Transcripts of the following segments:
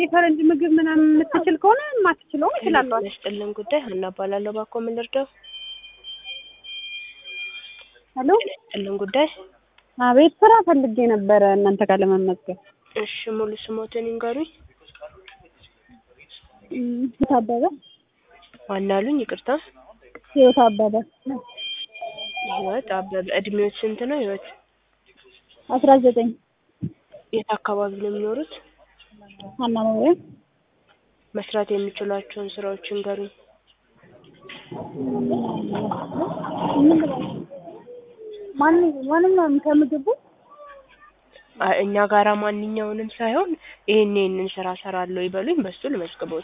የፈረንጅ ምግብ ምናምን የምትችል ከሆነ የማትችለውም እችላለሁ። መስጥልን ጉዳይ ሀና እባላለሁ። እባክዎ ምን ልርዳው? ሄሎ መስጥልን ጉዳይ አቤት ስራ ፈልጌ ነበረ እናንተ ጋር ለመመዝገብ። እሺ ሙሉ ስሞትን ይንገሩኝ። እም፣ ህይወት አበበ ዋናሉኝ ይቅርታ። ህይወት አበበ ህይወት አበበ። እድሜዎት ስንት ነው ህይወት? አስራ ዘጠኝ የት አካባቢ ነው የሚኖሩት? ሀና መምሪያ መስራት የሚችሏቸውን ስራዎች ይንገሩኝ። ማን ማንኛውም ከምግቡ አ- እኛ ጋራ ማንኛውንም ሳይሆን ይሄን ይሄንን ስራ ሰራለሁ ይበሉኝ፣ በሱ ልመዝግቦት።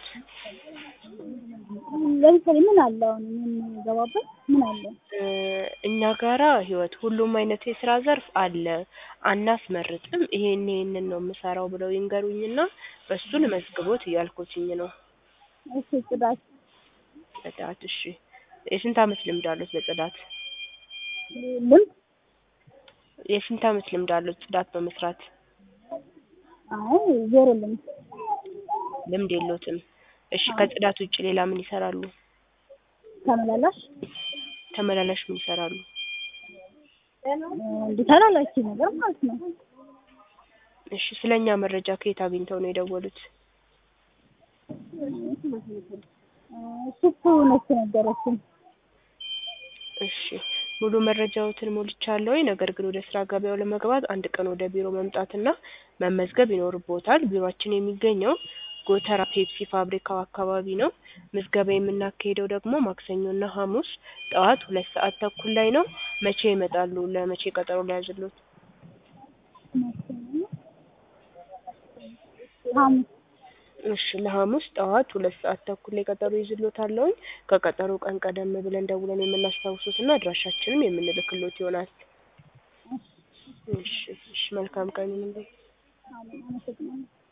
ለምሳሌ ምን አለ አሁን የምንገባበት ምን አለ? እ፣ እኛ ጋራ ህይወት ሁሉም አይነት የስራ ዘርፍ አለ። አናስመርጥም። ይሄን ይሄንን ነው የምሰራው ብለው ይንገሩኝና በሱ ልመዝግቦት እያልኩትኝ ነው። እሺ ጽዳት ጽዳት። እሺ የስንት አመት ልምድ አሉት በጽዳት? ልምድ የስንት አመት ልምድ አሉት ጽዳት በመስራት? አይ ዜሮ ልምድ ልምድ የሎትም። እሺ ከጽዳት ውጭ ሌላ ምን ይሰራሉ? ተመላላሽ ተመላላሽ ምን ይሰራሉ? እንደ ተላላኪ ነገር ማለት ነው። እሺ ስለኛ መረጃ ከየት አግኝተው ነው የደወሉት? ሱፑ ነች ነገረችኝ። እሺ ሙሉ መረጃዎትን ሞልቻለሁ። ነገር ግን ወደ ስራ ገበያው ለመግባት አንድ ቀን ወደ ቢሮ መምጣትና መመዝገብ ይኖርቦታል። ቢሮአችን የሚገኘው ጎተራ ፔፕሲ ፋብሪካው አካባቢ ነው። ምዝገባ የምናካሄደው ደግሞ ማክሰኞና ሐሙስ ጠዋት ሁለት ሰዓት ተኩል ላይ ነው። መቼ ይመጣሉ? ለመቼ ቀጠሮ ሊያዝሉት? ሐሙስ እሺ ለሐሙስ ጠዋት ሁለት ሰዓት ተኩል ላይ ቀጠሮ ይዝሎታለሁኝ። ከቀጠሮ ቀን ቀደም ብለን ደውለን የምናስታውሱትና አድራሻችንም የምንልክሎት ይሆናል። እሺ እሺ መልካም ቀን ይሁንልኝ። አመሰግናለሁ።